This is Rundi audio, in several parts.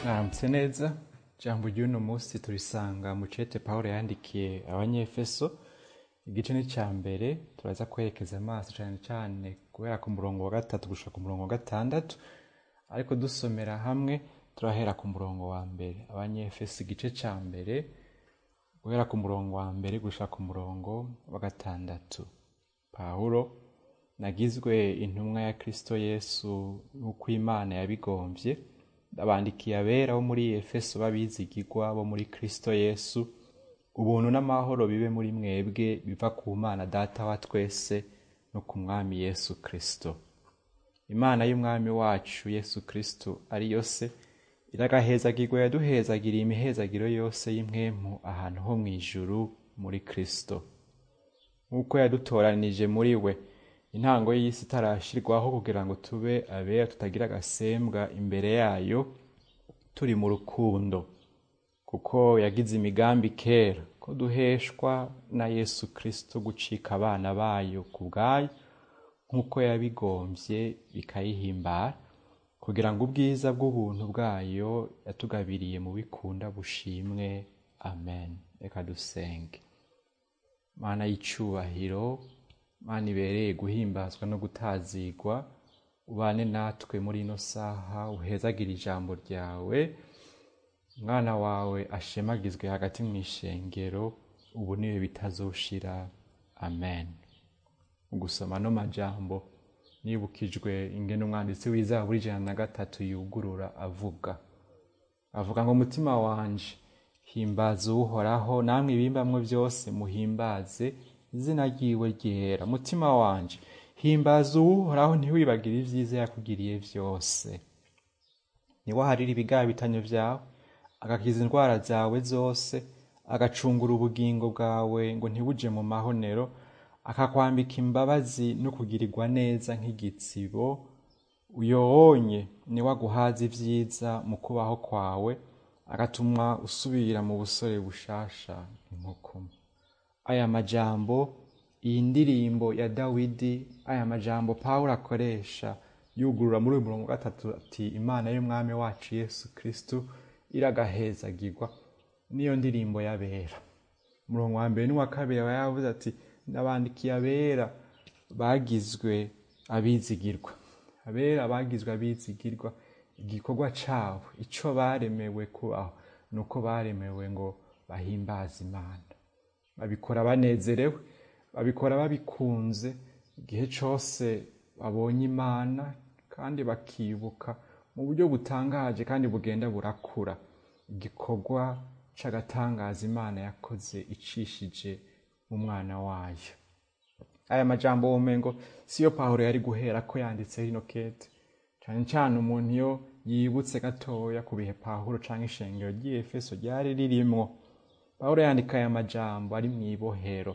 mwaramutse neza ijambo ry'uno munsi turisanga mu cete pawulo yandikiye abanyefeso igice ni cya mbere turaza kwerekeza amaso cyane cyane guhera ku murongo wa gatatu gushika ku murongo wa gatandatu ariko dusomera hamwe turahera ku murongo wa mbere abanyefeso igice cya mbere guhera ku murongo wa mbere gushika ku murongo wa gatandatu pawulo nagizwe intumwa ya kristo yesu nk'uko imana yabigombye ndabandikiye abera bo muri efeso b'abizigirwa bo muri kristo yesu ubuntu n'amahoro bibe muri mwebwe biva ku mana data wa twese no ku mwami yesu kristo imana y'umwami wacu yesu kristo ari yo se iragahezagirwa yaduhezagiriye imihezagiro yose y'impwemu ahantu ho mu ijuru muri kristo nk'uko yadutoranije muri we intango y'isi itarashirwaho kugira ngo tube abera tutagira agasembwa imbere yayo turi mu rukundo kuko yagize imigambi kera ko duheshwa na yesu kristo gucika abana bayo ku bwayo nk'uko yabigombye bikayihimbara kugira ngo ubwiza bw'ubuntu bwayo yatugabiriye mu bikunda bushimwe amen reka dusenge mana y'icubahiro mana ibereye guhimbazwa no gutazigwa ubane natwe muri ino saha uhezagira ijambo ryawe umwana wawe ashemagizwe hagati mu ishengero ubu niwe bitazoshira amen mu gusoma no majambo nibukijwe ingene umwanditsi w'izaburi ijana na gatatu yugurura avuga avuga ngo umutima wanje himbaza uhoraho namwe ibimbamwe byose muhimbaze izina ryiwe ryera mutima wanje himbaza uwuhoraho ntiwibagire ibyiza yakugiriye byose niwaharira ibigabitanyo byawe agakiza indwara zawe zose agacungura ubugingo bwawe ngo ntibuje mu mahonero akakwambika imbabazi no kugirirwa neza nk'igitsibo uyowonye niwe aguhaza ibyiza mu kubaho kwawe agatuma usubira mu busore bushasha inkokoma aya majambo iyi ndirimbo ya dawidi aya majambo pawulo akoresha yugurura muri uyu murongo gatatu ati imana y'umwami wacu yesu kristu iragahezagirwa niyo ndirimbo y'abera umurongo wa mbere n'uwa kabiri aba yavuze ati ndabandikiye abera bagizwe abizigirwa abera bagizwe abizigirwa igikorwa cabo ico baremewe kubaho ni uko baremewe ngo bahimbaze imana babikora banezerewe babikora babikunze igihe cyose babonye imana kandi bakibuka mu buryo butangaje kandi bugenda burakura igikorwa c'agatangaza imana yakoze icishije mu mwana wayo aya majambo womengo siyo pawulo yari guhera ko yanditse rino kete cane cane umuntu iyo yibutse gatoya ku bihe pawulo canke ishengero ry'efeso ryari ririmwo pawulo yandika aya majambo ari mu ibohero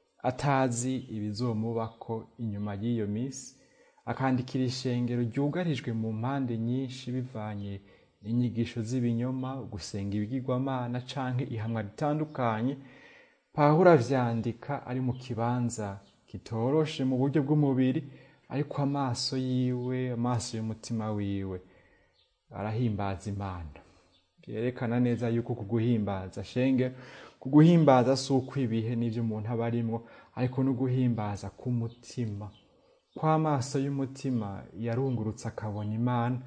atazi ibizomubako inyuma y'iyo misi akandikira ishengero ryugarijwe mu mpande nyinshi bivanye n'inyigisho z'ibinyoma gusenga ibigirwamana canke ihamwa ritandukanye pawulo avyandika ari mu kibanza kitoroshe mu buryo bw'umubiri ariko amaso yiwe amaso y'umutima wiwe arahimbaza imana byerekana neza yuko kuguhimbaza shenge kuguhimbaza si uko ibihe n'ibyo umuntu aba arimwo ariko no guhimbaza k'umutima kw'amaso y'umutima yarungurutse akabona imana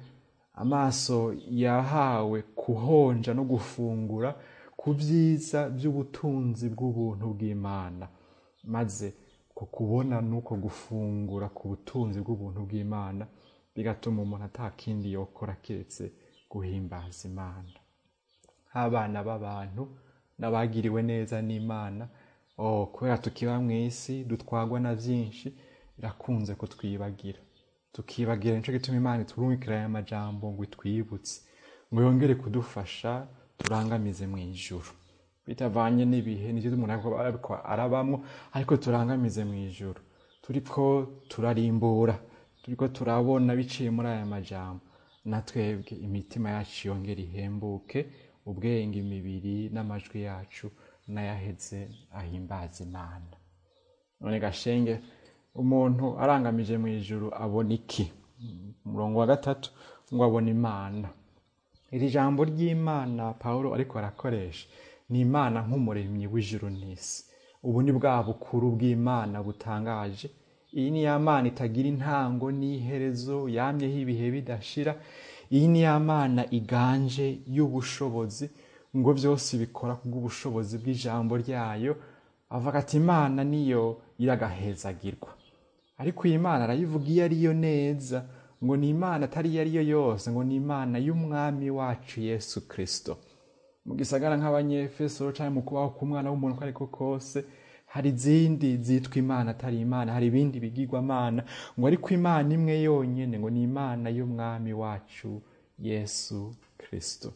amaso yahawe kuhonja no gufungura ku byiza by'ubutunzi bw'ubuntu bw'imana maze ku kubona n'uko gufungura ku butunzi bw'ubuntu bw'imana bigatuma umuntu atakindi yokora keretse guhimbaza imana nk'abana b'abantu n'abagiriwe neza n'imana oh kubera tukiba mu isi dutwagwa na byinshi birakunze kutwibagira tukibagira nicyo gituma imana iturungikira aya majambo ngo itwibutse ngo yongere kudufasha turangamize mu ijuru bitavanye n'ibihe nicyo umuntu ariko arabamwo ariko turangamize mu ijuru turiko turarimbura turiko turabona biciye muri aya majambo na twebwe imitima yacu yongera ihembuke ubwenge imibiri n'amajwi yacu n'ayaheze ahimbaza imana none gashenge umuntu arangamije mu ijuru abona iki umurongo wa gatatu ngo abona imana iri jambo ry'imana paul ariko arakoresha ni imana nk'umuremyi w'ijuru n'isi ubu ni bwa bukuru bw'imana butangaje iyi ni ya mana itagira intango n'iherezo yamyeho ibihe bidashira iyi ni ya mana iganje y'ubushobozi ngo byose bikora kubw'ubushobozi bw'ijambo ryayo avuga ati imana niyo iragahezagirwa ariko iyi mana arayivuga iyo ariyo neza ngo ni imana atari iyo ariyo yose ngo ni imana y'umwami wacu yesu kirisito mu gisagara nk'abanyefeso cyangwa mu kubaho k'umwana w'umuntu uko ariko kose hari izindi zitwa imana atari imana hari ibindi bigirwamana ngo ariko imana imwe yonyine ngo ni imana y'umwami wacu yesu kirisito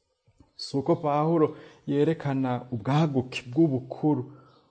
si uko pahuro yerekana ubwaguke bw'ubukuru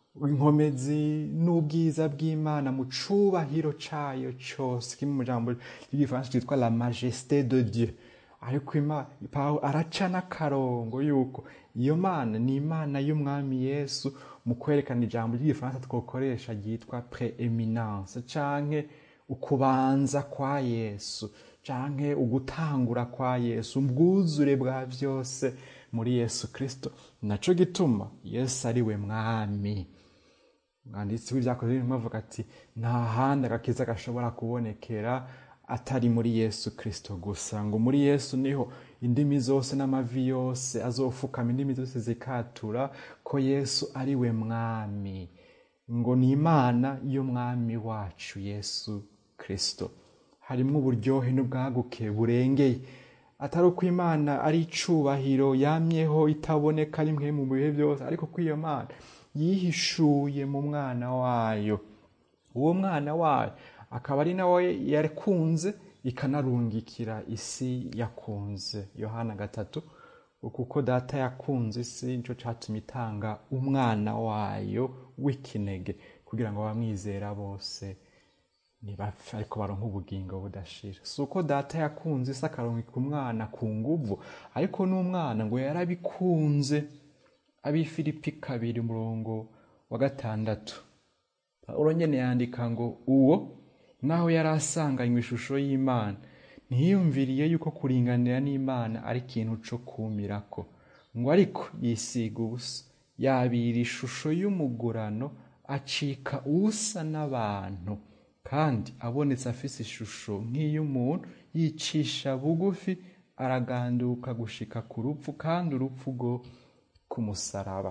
inkomezi n'ubwiza bw'imana mu cubahiro cayo cose kimwe mu jambo ry'igifaransa cyitwa la majesté de dieu ariko pawulo araca n'akarongo yuko iyo mana ni imana y'umwami yesu mu kwerekana ijambo ry'igifaransa twokoresha ryitwa preeminence canke ukubanza kwa yesu canke ugutangura kwa yesu ubwuzure bwa byose muri yesu kirisito naco gituma yesu ari we mwami umwanditsi w'ibyakoze birimo avuga ati nta handi agakiza gashobora kubonekera atari muri yesu kirisito gusa ngo muri yesu niho indimi zose n'amavi yose azofukama indimi zose zikatura ko yesu ari we mwami ngo ni imana y'umwami wacu yesu kirisito harimo uburyohe n'ubwaguke burengeye atari uko imana ari icubahiro yamyeho itaboneka rimwe mu bihe byose ariko ko iyo mana yihishuye mu mwana wayo uwo mwana wayo akaba ari nawe yakunze ikanarungikira isi yakunze yohana gatatu kuko data yakunze isi nicyo cyatumye itanga umwana wayo w'ikinege kugira ngo abamwizera bose ntibapfe ariko baronka ubugingo budashira si uko data yakunze isi akarungika umwana ku nguvu ariko n'umwana ngo yarabikunze abifilipi kabiri umurongo wa gatandatu pawulo nyene yandika ngo uwo naho yari asanganywe ishusho y'imana ntiyumviriye yuko kuringanira n'imana ari ikintu co kumirako ngo ariko yisiga ubusa yabira ishusho y'umugurano acika usa n'abantu kandi abonetse afise ishusho nk'iy'umuntu yicisha bugufi araganduka gushika ku rupfu kandi urupfu rwo ku musaraba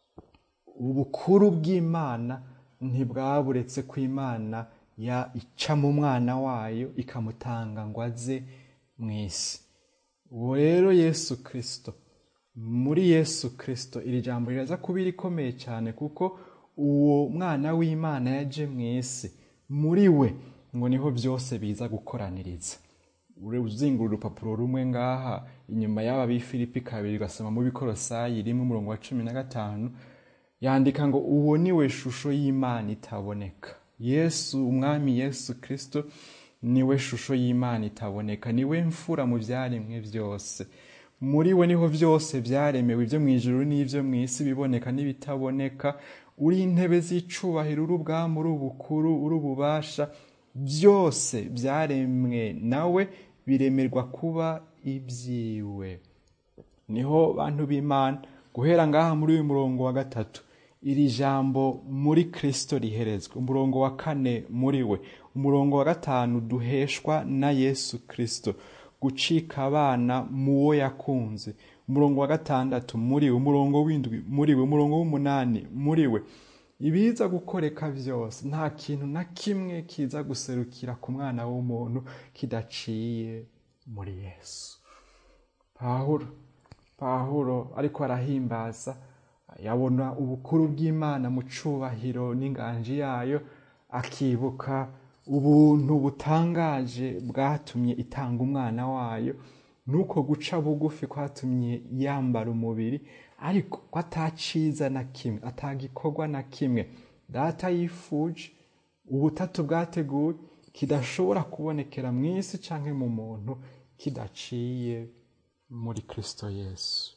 ubukuru bw'imana ntibwaburetse ko imana ya ica mu mwana wayo ikamutanga ngo aze mu isi uwo rero yesu kirisito muri yesu kirisito iri jambo riraza kuba irikomeye cyane kuko uwo mwana w'imana yaje mu isi muri we ngo niho byose biza gukoraniriza uzingura urupapuro rumwe ngaha inyuma y'aba b'ifilipi kabiri ugasoma mu bikorosayi rimwe umurongo wa cumi na gatanu yandika ngo uwo ni we shusho y'imana itaboneka yesu umwami yesu kirisito niwe shusho y'imana itaboneka niwe mfura mu byaremwe byose muri we niho byose byaremewe ibyo mu ijuru n'ibyo mu isi biboneka n'ibitaboneka uri intebe z'icubahiro uri ubwami uri ubukuru uri ububasha byose byaremwe nawe biremerwa kuba ibyiwe niho bantu b'imana guhera ngaha muri uyu murongo wa gatatu iri jambo muri kirisito riherezwa umurongo wa kane muri we umurongo wa gatanu duheshwa na yesu kirisito gucika abana mu wo yakunze umurongo wa gatandatu muri we umurongo w'indwi muri we umurongo w'umunani muri we ibiza gukoreka byose nta kintu na kimwe kiza guserukira ku mwana w'umuntu kidaciye muri yesu pahuro pahuro ariko arahimbaza yabona ubukuru bw'imana mu cubahiro n'inganji yayo akibuka ubuntu butangaje bwatumye itanga umwana wayo nuko guca bugufi kwatumye yambara umubiri ariko ko ataciza na kimwe atagikorwa na kimwe data yifuje ubutatu bwateguwe kidashobora kubonekera mu isi cyangwa mu muntu kidaciye muri kirisito yesu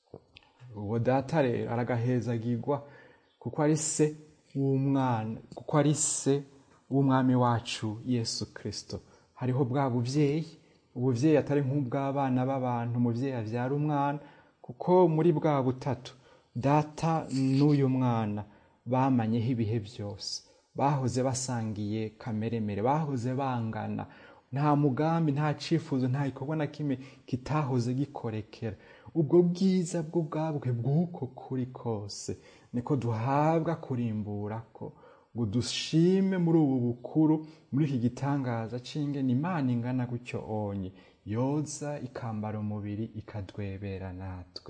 uwo data rero aragahezagirwa kuko ari se w'umwana kuko ari se w'umwami wacu yesu kirisito hariho bwa bubyeyi ubuvyeyi atari nk'ubw'abana b'abantu umuvyeyi avyara umwana kuko muri bwa butatu data n'uyu mwana bamanyeho ibihe byose bahoze basangiye kameremere bahoze bangana nta mugambi nta cifuzo nta gikorwa na kimwe kitahoze gikorekera ubwo bwiza bwo bwabwe bw'uko kuri kose niko duhabwa kurimbura ko ngo dushime muri ubu bukuru muri iki gitangaza c'ingene imana ingana gutyo onye yoza ikambara umubiri ikadwebera natwe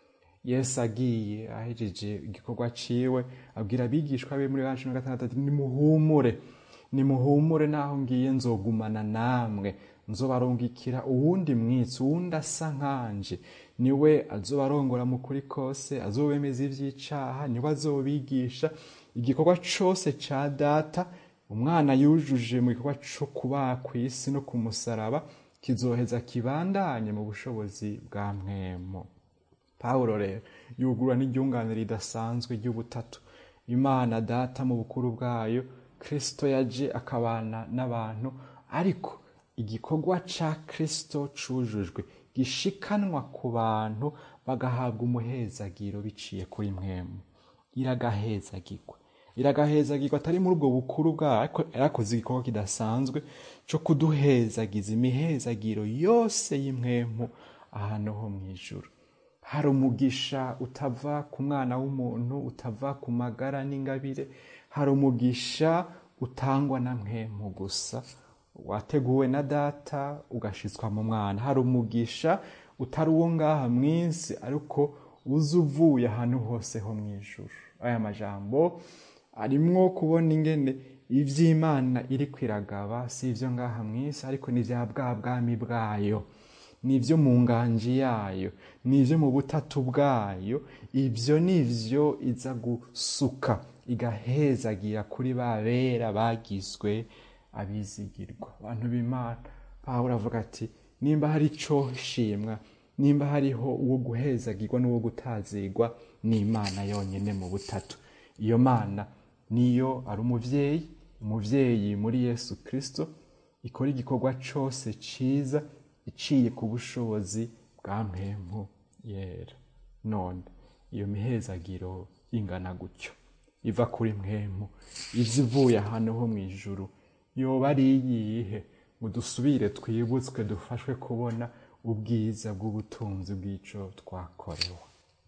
yesu agiye ahejeje igikorwa ciwe abwira abigishwa be muri ba cumi na gatandatu ati nimuhumure nimuhumure naho ngiye nzogumana namwe nzobarungikira uwundi mwitsi uwundi asa nkanje niwe azobarongora mu kuri kose azobemeza ivy'icaha niwe azobigisha igikorwa cose ca data umwana yujuje mu gikorwa co kubaha kw'isi no ku musaraba kizoheza kibandanye mu bushobozi bwa mwemo pawulo rero yugurura n'iryunganire ridasanzwe ry'ubutatu imana data mu bukuru bwayo kristo yaje akabana n'abantu ariko igikorwa ca kristo cujujwe gishikanwa ku bantu bagahabwa umuhezagiro biciye kuri mwemu iragahezagirwa iragahezagirwa atari muri ubwo bukuru bwayo ariko yarakoze igikorwa kidasanzwe co kuduhezagiza imihezagiro yose y'imwemu ahantu ho mu ijuru hari umugisha utava ku mwana w'umuntu utava ku magara n'ingabire hari umugisha utangwa na mwemu gusa wateguwe na data ugashitswa mu mwana hari umugisha utari uwo ngaha mw'isi ariko uza uvuye ahantu hose ho mu ijuru aya majambo arimwo kubona ingene ivy'imana iri kwiragaba si ivyo ngaha mw'isi ariko ni vya bwa bwami bwayo nivyo mu nganji yayo nivyo mu butatu bwayo ivyo nivyo iza gusuka igahezagira kuri ba bera bagizwe abizigirwa abantu b'imana pawulo avuga ati nimba hari ico shimwa nimba hariho uwo guhezagirwa n'uwo gutazigwa ni imana yonyene mu butatu iyo mana niyo ari umuvyeyi umuvyeyi muri yesu kristo ikora igikorwa cose ciza iciye ku bushobozi bwa mpemu yera none iyo mihezagiro ingana gutyo iva kuri mpemu iza ivuye ahantu ho mu ijuru yoba ari iyihe ngo dusubire twibutswe dufashwe kubona ubwiza bw'ubutunzi bw'ico twakorewe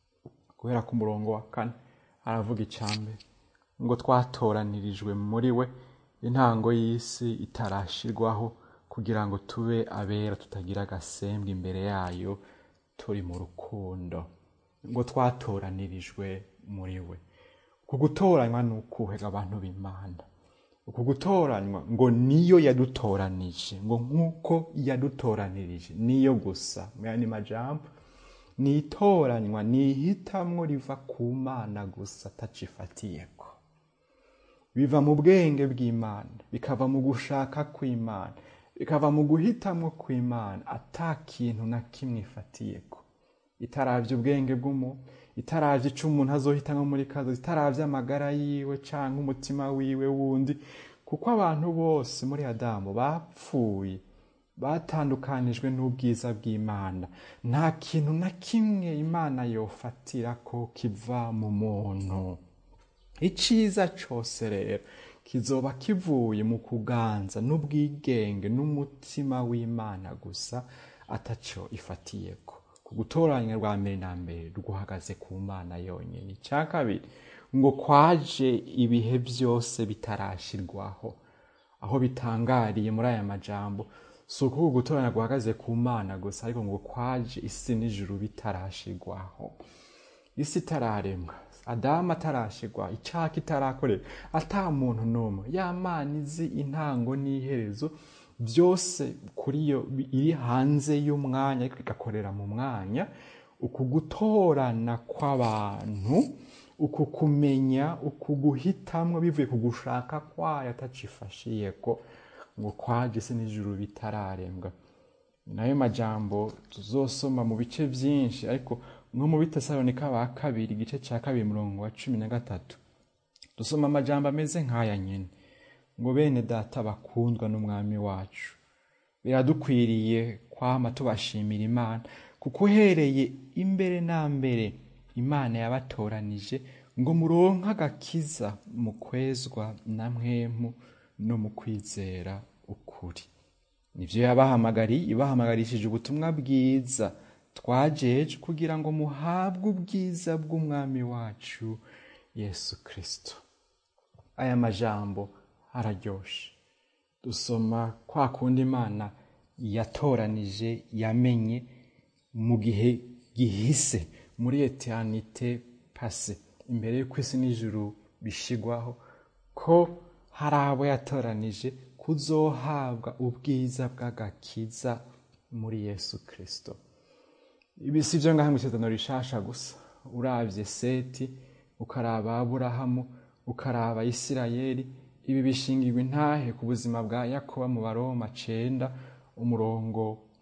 guhera ku murongo wa kane aravuga icambere ngo twatoranirijwe muri we intango y'isi itarashirwaho kugira ngo tube abera tutagira agasembwa imbere yayo turi mu rukundo ngo twatoranirijwe muri we uku gutoranywa ni ukuhega abantu b'imana uku gutoranywa ngo niyo yadutoranije ngo nk'uko yadutoranirije niyo gusa mu yandi majambo ni itoranywa ni ihitamwo riva ku mana gusa atacifatiyeko biva mu bwenge bw'imana bikava mu gushaka kw'imana bikava mu guhitamwo kw'imana ata kintu na kimwe ifatiyeko itaravye ubwenge bw'umuntu itaravye ico umuntu azohitamwo muri kazo itaravye amagara yiwe canke umutima wiwe wundi kuko abantu bose muri adamu bapfuye batandukanijwe n'ubwiza bw'imana nta kintu na kimwe imana yofatira ko kiva mu muntu iciza cose rero kizoba kivuye mu kuganza n'ubwigenge n'umutima w'imana gusa ataco ifatiyeko ku gutoranya rwa mbere na mbere rwahagaze ku mana yonyine icya kabiri ngo kwaje ibihe byose bitarashirwaho aho bitangariye muri aya majambo si ukuvuga gutoranya guhagaze ku mana gusa ariko ngo kwaje isi n'ijuru bitarashirwaho isi itararemwa adamu atarashirwa icaka itarakorera ata muntu n'umwe ya mana izi intango n'iherezo byose kuri yo iri hanze y'umwanya ariko igakorera mu mwanya uku gutorana kw'abantu uku kumenya uku guhitamwo bivuye ku gushaka kwayo atacifashiyeko ngo kwaje isi n'ijuru bitararembwa nayo majambo tuzosoma mu bice byinshi ariko nko mu bitesalonika ba kabiri igice cya kabiri murongo wa cumi na gatatu dusoma amajambo ameze nk'aya nyine ngo bene data bakundwa n'umwami wacu biradukwiriye kwama tubashimira imana kuko uhereye imbere na mbere imana yabatoranije ngo muronke agakiza mu kwezwa na mwemu no mu kwizera ukuri nibyo yabahamagariye ibahamagarishije ubutumwa bwiza twajeje kugira ngo muhabwe ubwiza bw'umwami wacu yesu kirisito aya majambo araryoshe dusoma kwa kundi imana yatoranije yamenye mu gihe gihise muri eternite pase imbere y'uko isi n'ijuru bishigwaho ko hari abo yatoranije kuzohabwa ubwiza bw'agakiza muri yesu kirisito ibi si byo ngaho mu isezerano rishasha gusa urabye seti ukaraba aburahamu ukaraba isirayeli ibi bishingirwa intahe ku buzima bwa yakoba mu baroma cenda umurongo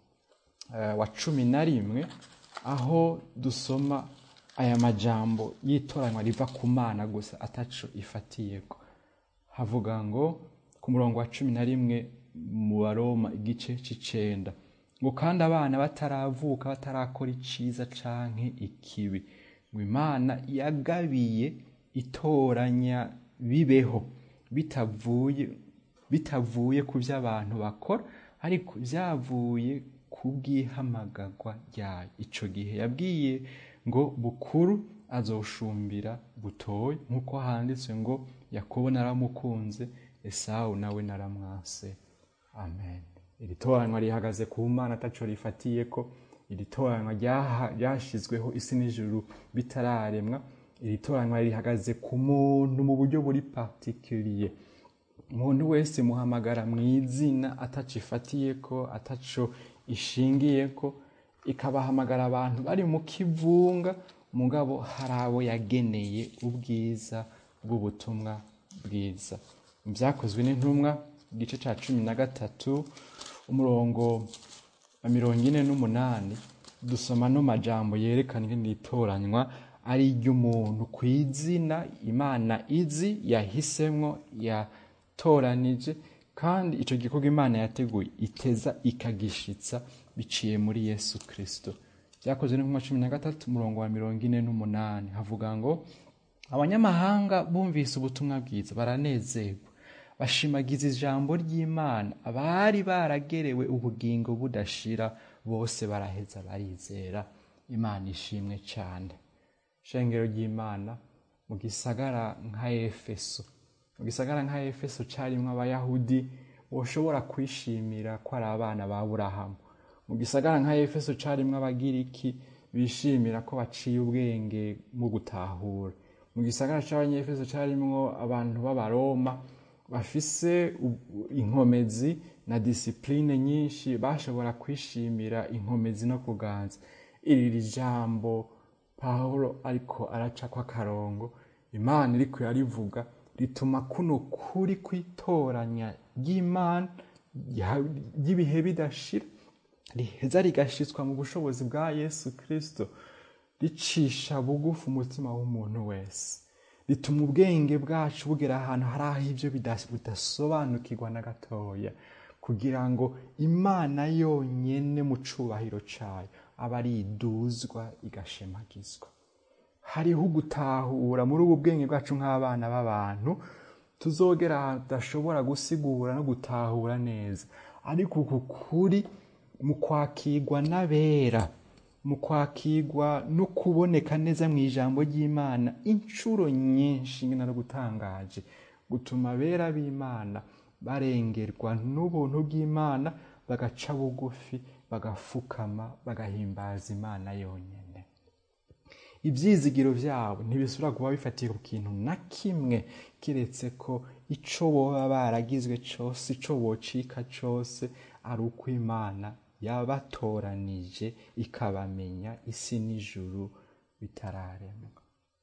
wa cumi na rimwe aho dusoma aya majambo y'itoranywa riva ku mana gusa ataco ifatiyeko havuga ngo ku murongo wa cumi na rimwe mu baroma igice c'icenda ngo kandi abana bataravuka batarakora iciza canke ikibi ngo imana yagabiye itoranya bibeho bitavuye bitavuye ku byo abantu bakora ariko byavuye ku bw'ihamagagwa ryayo icyo gihe yabwiye ngo bukuru azoshumbira butoye nk'uko handitse ngo yakobo naramukunze esawu nawe naramwase amen iri toranywa rihagaze ku mana ataco rifatiye ko iri toranywa ryashyizweho isi n'ijuru bitararemwa iri toranywa rihagaze ku muntu mu buryo buri patikiriye umuntu wese muhamagara mu izina ataco ifatiye ko ataco ishingiye ko ikabahamagara abantu bari mu kivunga mugabo hari abo yageneye ubwiza bw'ubutumwa bwiza byakozwe n'intumwa igice cya cumi na gatatu umurongo wa mirongo ine n'umunani dusoma no majambo yerekana ingene itoranywa ari iry'umuntu ku izina imana izi yahisemwo yatoranije kandi icyo gikorwa imana yateguye iteza ikagishitsa biciye muri yesu kirisito byakozwe n'intumwa cumi na gatatu umurongo wa mirongo ine n'umunani havuga ngo abanyamahanga bumvise ubutumwa bwiza baranezerwa bashimagiza ijambo ry'imana abari baragerewe ubugingo budashira bose baraheza barizera imana ishimwe cyane shengero ry'imana mu gisagara nka efeso mu gisagara nka efeso cyarimwo abayahudi boshobora kwishimira ko ari abana ba burahamu mu gisagara nka efeso cyarimwo abagiriki bishimira ko baciye ubwenge mu gutahura mu gisagara cy'abanyefeso cyarimwo abantu b'abaroma bafise inkomezi na disipurine nyinshi bashobora kwishimira inkomezi no kuganza iri jambo pawulo ariko aracako akarongo imana iriko yarivuga rituma kuno kuri kwitoranya ry'imana ry'ibihe bidashira riheza rigashitswa mu bushobozi bwa yesu kirisito ricisha bugufi umutima w'umuntu wese rituma ubwenge bwacu bugera ahantu hari aho ibyo bidasobanukirwa na gatoya kugira ngo imana yonyine mu cubahiro cayo aba ari iduzwa igashemagizwa hariho ugutahura muri ubu bwenge bwacu nk'abana b'abantu tuzogera ahantu tudashobora gusigura no gutahura neza ariko uku kuri mu kwakirwa n'abera mu kwakirwa no kuboneka neza mu ijambo ry'imana inshuro nyinshi ngena no gutangaje gutuma abera b'imana barengerwa n'ubuntu bw'imana bagaca bugufi bagafukama bagahimbaza imana yonyine ibyizigiro byabo ntibisubira kuba bifatiye ku kintu na kimwe kiretse ko icyo boba baragizwe cyose icyo bocika cyose ari uko imana yabatoranije ikabamenya isi n'ijuru bitararemwa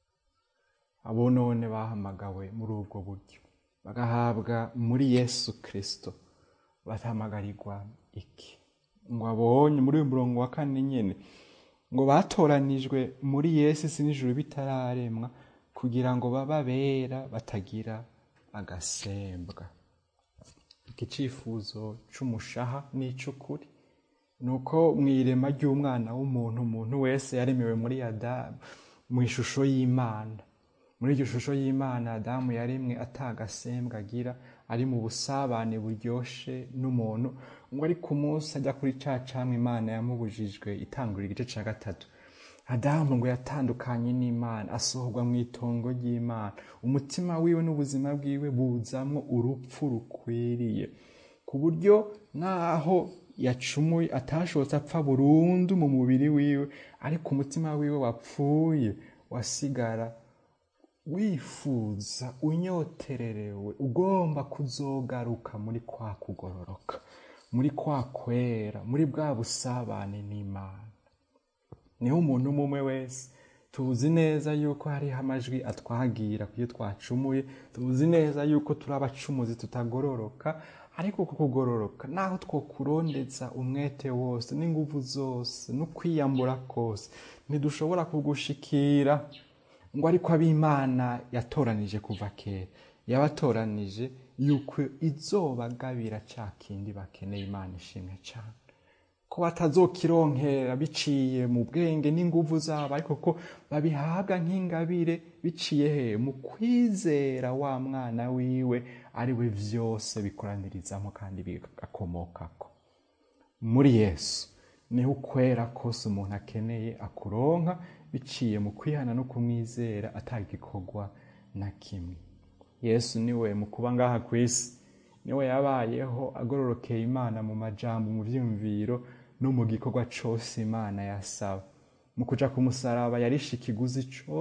abo none bahamagawe muri ubwo buryo bagahabwa muri yesu kirisito batamagarirwa iki ngo abonye muri uyu murongo wa kane nyine ngo batoranijwe muri yesu isi n'ijuru bitararemwa kugira ngo babe abera batagira agasembwa iki cyifuzo cy'umushaha n'icy'ukuri ni uko mu irema ry'umwana w'umuntu umuntu wese yaremewe muri adamu mu ishusho y'imana muri iryo shusho y'imana adamu yaremwe atagasembwa agira ari mu busabane buryoshe n'umuntu ngo ari ku munsi ajya kuri ca camwe imana yamubujijwe itangurira igice ca gatatu adamu ngo yatandukanye n'imana asohorwa mu itongo ry'imana umutima wiwe n'ubuzima bwiwe buzamwo urupfu rukwiriye ku buryo naho yacumuye atashobotse apfa burundu mu mubiri wiwe ariko umutima wiwe wapfuye wasigara wifuza unyotererewe ugomba kuzogaruka muri kwa kugororoka muri kwa kwera muri bwa busabane n'imana niho umuntu umwe wese tuzi neza yuko hariho amajwi atwagira kuyo twacumuye tuzi neza yuko turi abacumuzi tutagororoka ariko uku kugororoka naho twokurondeza umwete wose n'inguvu zose no kwiyambura kose ntidushobora kugushikira ngo ariko ab'imana yatoranije kuva kera yabatoranije yuko izobagabira ca kindi bakeneye imana ishimwe cyane ko batazokironkera biciye mu bwenge n'inguvu zabo ariko ko babihabwa nk'ingabire biciye he mu kwizera wa mwana wiwe ari we vyose bikoranirizamo kandi bigakomokako muri yesu niho ukwera kose umuntu akeneye akuronka biciye mu kwihana no kumwizera atagikorwa na kimwe yesu niwe mu kuba ngaha ku isi niwe yabayeho agororokeye imana mu majambo mu vyumviro no mu gikorwa cose imana yasaba mu kuja ku musaraba yarishe ikiguzi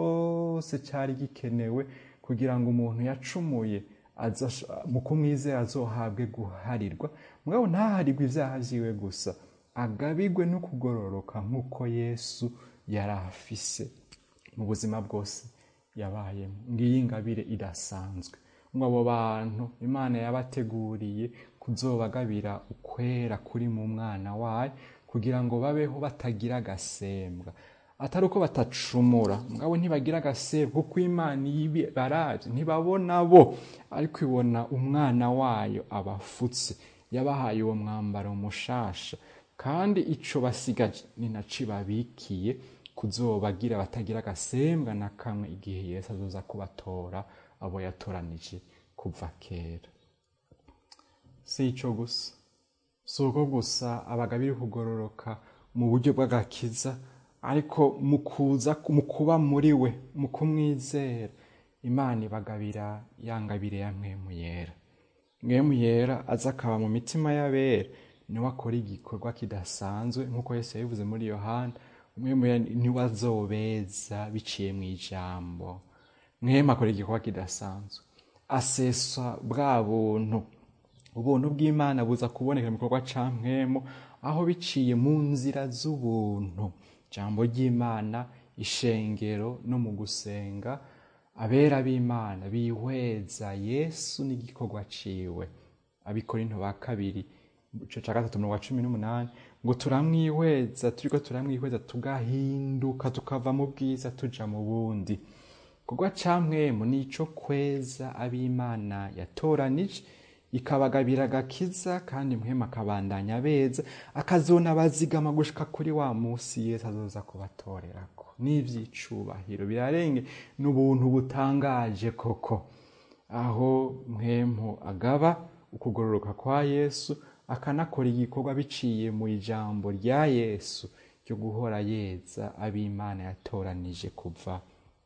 cose cari gikenewe kugira ngo umuntu yacumuye mu kumwizera azohabwe guharirwa mugabo ntaharirwe ivyaha vyiwe gusa agabirwe no kugororoka nk'uko yesu yari afise mu buzima bwose yabayemo ngiyi ingabire idasanzwe ngo abo bantu imana yabateguriye kuzobagabira ukwera kuri mu mwana wayo kugira ngo babeho batagira agasembwa atari uko batacumura mugabo ntibagira agasembwa kuko imana baravye ntibabona bo ariko ibona umwana wayo abafutse yabahaye uwo mwambaro mushasha kandi ico basigaje ni naco babikiye kuzobagira batagira agasembwa na kamwe igihe yesu azoza kubatora abo yatoranije kuva kera si ico gusa si uko gusa abagabiri kugororoka mu buryo bw'agakiza ariko mu kuza mu kuba muri we mu kumwizera imana ibagabira yangabire ya mwemu yera mwemu yera aza akaba mu mitima y'abera niwe akora igikorwa kidasanzwe nk'uko yesu yabivuze muri yohana mwemu niwe azobeza biciye mu ijambo mwemu akora igikorwa kidasanzwe asesa bwa buntu ubuntu bw'imana buza kuboneka mu gikorwa ca mwemu aho biciye mu nzira z'ubuntu ijambo ry'imana ishengero no mu gusenga abera b'imana bihweza yesu n'igikorwa ciwe abikorinto ba kabiri ico ca gatatu mu wa cumi n'umunani ngo turamwihweza turiko turamwihweza tugahinduka tukava mu bwiza tuja mu bundi kugwa ca mwemu nico kweza ab'imana yatoranije ikabagabira agakiza kandi mwema akabandanya beza akazona bazigama gushika kuri wa musi yesu azoza kubatorerako n'ivyicubahiro birarenge n'ubuntu butangaje koko aho mwemu agaba ukugororoka kwa yesu akanakora igikorwa biciye mu ijambo rya yesu ryo guhora yeza ab'imana yatoranije kuva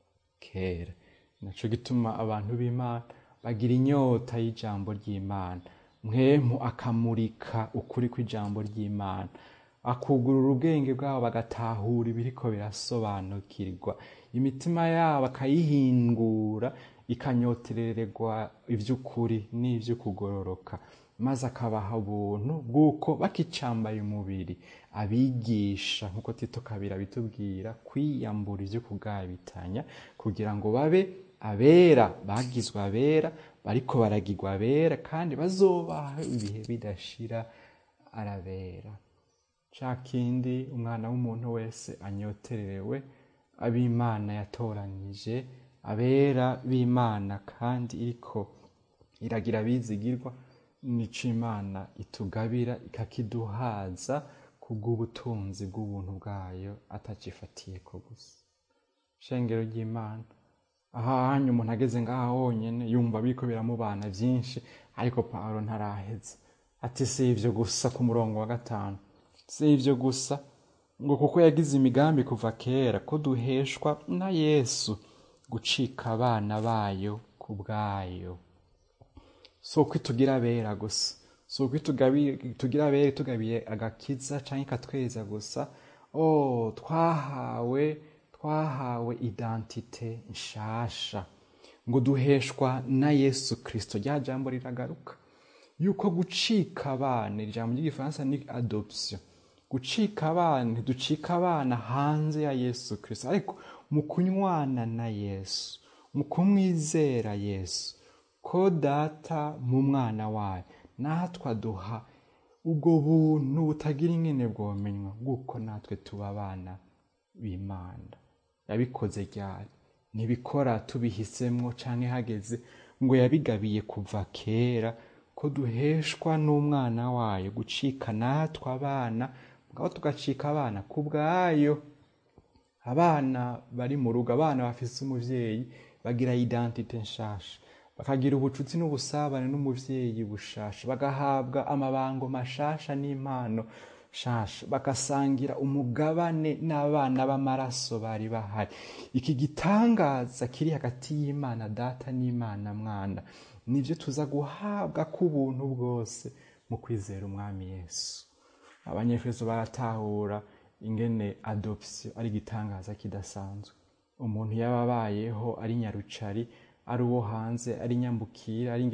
kera naco gituma abantu b'imana bagira inyota y'ijambo ry'imana mwemu akamurika ukuri kw'ijambo ry'imana akugurura ubwenge bwabo bagatahura ibiriko birasobanukirwa imitima yabo akayihingura ikanyoterererwa ivy'ukuri n'ivy'ukugororoka maze akabaha ubuntu bw'uko bakicambaye umubiri abigisha nk'uko tito kabira bitubwira kwiyambura ivyo kugabitanya kugira ngo babe abera bagizwe abera bariko baragirwa abera kandi bazobaho ibihe bidashira arabera ca kindi umwana w'umuntu wese anyotererewe ab'imana yatoranije abera b'imana kandi iriko iragira abizigirwa nico imana itugabira ikakiduhaza kubw'ubutunzi bw'ubuntu bwayo atacifatiye ko gusa shengero ry'imana aha hanyu umuntu ageze ngaha honyine yumva biriko biramubana byinshi ariko pawulo ntaraheza ati si ivyo gusa ku murongo wa gatanu si ivyo gusa ngo kuko yagize imigambi kuva kera ko duheshwa na yesu gucika abana bayo ku bwayo si uko itugira abera gusa si uko tugira abera tugabiye agakiza canke ikatweza gusa o twahawe twahawe identite nshasha ngo duheshwa na yesu kirisito rya jambo riragaruka yuko gucika abana ijambo ry'igifaransa ni adoption gucika abana ntiducika abana hanze ya yesu kirisito ariko mu kunywana na yesu mu kumwizera yesu ko data mu mwana wayo natwe aduha ubwo buntu butagira ingene bwomenywa bw'uko natwe tuba abana b'imana yabikoze ryari ntibikora tubihisemwo canke hageze ngo yabigabiye kuva kera ko duheshwa n'umwana wayo gucika natwe abana mugabo tugacika abana ku bwayo abana bari mu rugo abana bafise umuvyeyi bagira identite nshasha bakagira ubucuti n'ubusabane n'umuvyeyi bushasha bagahabwa amabango mashasha n'impano shasha bagasangira umugabane n'abana b'amaraso bari bahari iki gitangaza kiri hagati y'imana data n'imana mwana nivyo tuza guhabwa k'ubuntu bwose mu kwizera umwami yesu abanyefeso baratahura ingene adoption ari igitangaza kidasanzwe umuntu yaba abayeho ari nyarucari ari uwo hanze ari nyambukira ari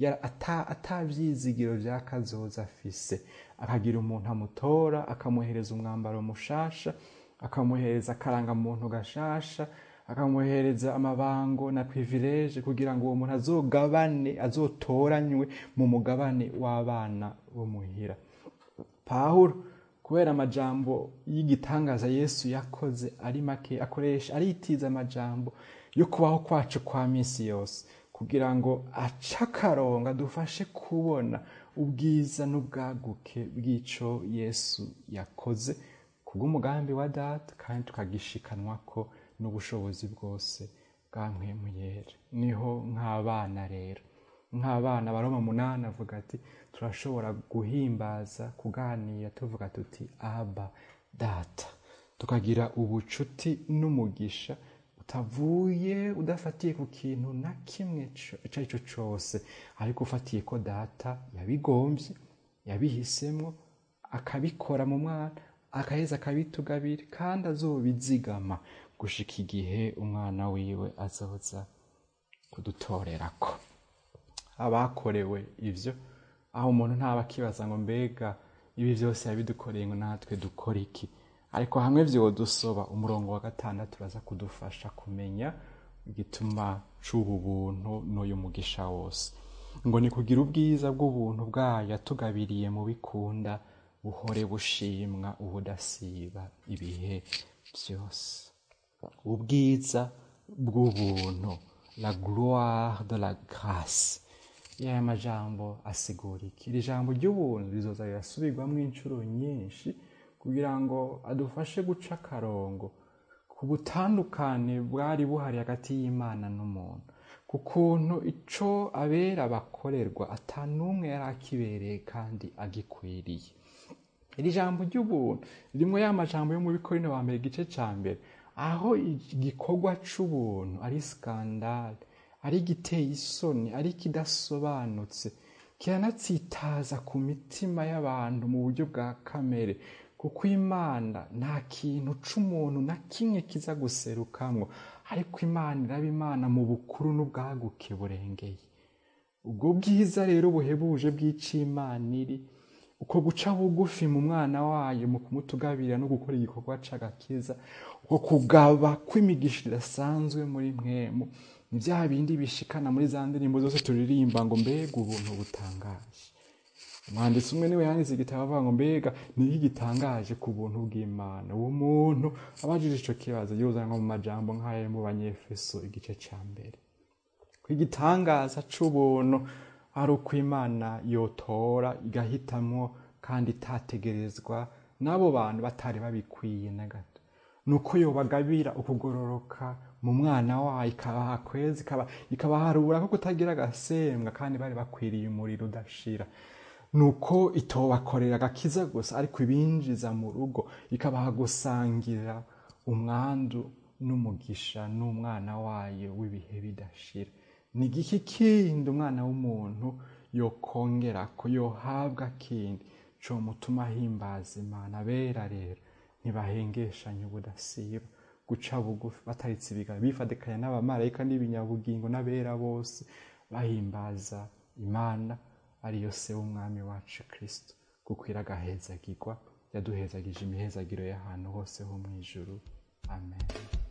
atavyizigiro vya kazoza afise akagira umuntu amutora akamuhereza umwambaro mushasha akamuhereza akarangamuntu gashasha akamuhereza amabango na privilege kugira ngo uwo muntu azogabane azotoranywe mu mugabane w'abana bo muhira pawulo kubera amajambo y'igitangaza yesu yakoze ari make akoresha aritiza amajambo yo kubaho kwacu kwa minsi yose kugira ngo ace akarongo adufashe kubona ubwiza n'ubwaguke bw'ico yesu yakoze kubw'umugambi wa data kandi tukagishikanwako n'ubushobozi bwose bwa mpwemu yera niho nk'abana rero nk'abana baroma munani avuga ati turashobora guhimbaza kuganira tuvuga tuti aba data tukagira ubucuti n'umugisha utavuye udafatiye ku kintu na kimwe icyo ari cyo cyose ariko ufatiye ko data yabigombye yabihisemo akabikora mu mwana akaheza akabitugabira kandi azobizigama gushika igihe umwana wiwe azoza kudutorerako abakorewe ivyo aho umuntu ntaba akibaza ngo mbega ibi byose yabidukoreye ngo natwe dukore iki ariko hamwe vyodusoba umurongo wa gatandatu uraza kudufasha kumenya igituma c'ubu buntu n'uyu mugisha wose ngo ni kugira ubwiza bw'ubuntu bwayo yatugabiriye mu bikunda buhore bushimwa ubudasiba ibihe byose ubwiza bw'ubuntu la gloire de la grâce yaya majambo asigura iki iri jambo ry'ubuntu rizoza rirasubirwamo inshuro nyinshi kugira ngo adufashe guca akarongo ku butandukane bwari buhari hagati y'imana n'umuntu ku kuntu ico abera bakorerwa atanumwe yari akibereye kandi agikwiriye iri jambo ry'ubuntu rimwe ya majambo yo mu bikorino wa mbere igice ca mbere aho igikorwa c'ubuntu ari skandale ari igiteye isoni ari ikidasobanutse kiranatsitaza ku mitima y'abantu mu buryo bwa kamere kuko imana nta kintu c'umuntu na kimwe kiza guserukamwo ariko imana iraba imana mu bukuru n'ubwaguke burengeye ubwo bwiza rero buhebuje bw'icimana iri uko guca bugufi mu mwana wayo mu kumutugabira no gukora igikorwa c'agakiza uko kugaba kw'imigisha idasanzwe muri mwemu ni bya bindi bishikana muri za ndirimbo zose turirimba ngo mbega ubuntu butangaje umwanditsi umwe niwe yanditse igitabo avuga ngo mbega niki gitangaje ku buntu bw'imana uwo muntu abajije ico kibazo yuzanwa mu majambo nk'ayo mu banyefeso igice ca mbere ko igitangaza c'ubuntu ari uko imana yotora igahitamwo kandi itategerezwa n'abo bantu batari babikwiye na gato nuko yobagabira ukugororoka mu mwana wayo ikabaha kwezi ikaba- ikabaharura ko kutagira agasembwa kandi bari bakwiriye umuriro udashira nuko itobakorera agakiza gusa ariko ibinjiza mu rugo ikabaha gusangira umwandu n'umugisha n'umwana wayo w'ibihe bidashira ni igiki kindi umwana w'umuntu yokongera ko yohabwa kindi co mutuma ahimbaza imana bera rero ntibahengeshanye ubudasiba guca bugufi bataritse ibiganza bifadikanya n'abamarayika n'ibinyabugingo n'abera bose bahimbaza imana ariyo se w'umwami wacu kristo kuko iragahezagirwa yaduhezagije imihezagiro y'ahantu hose ho mu ijuru amen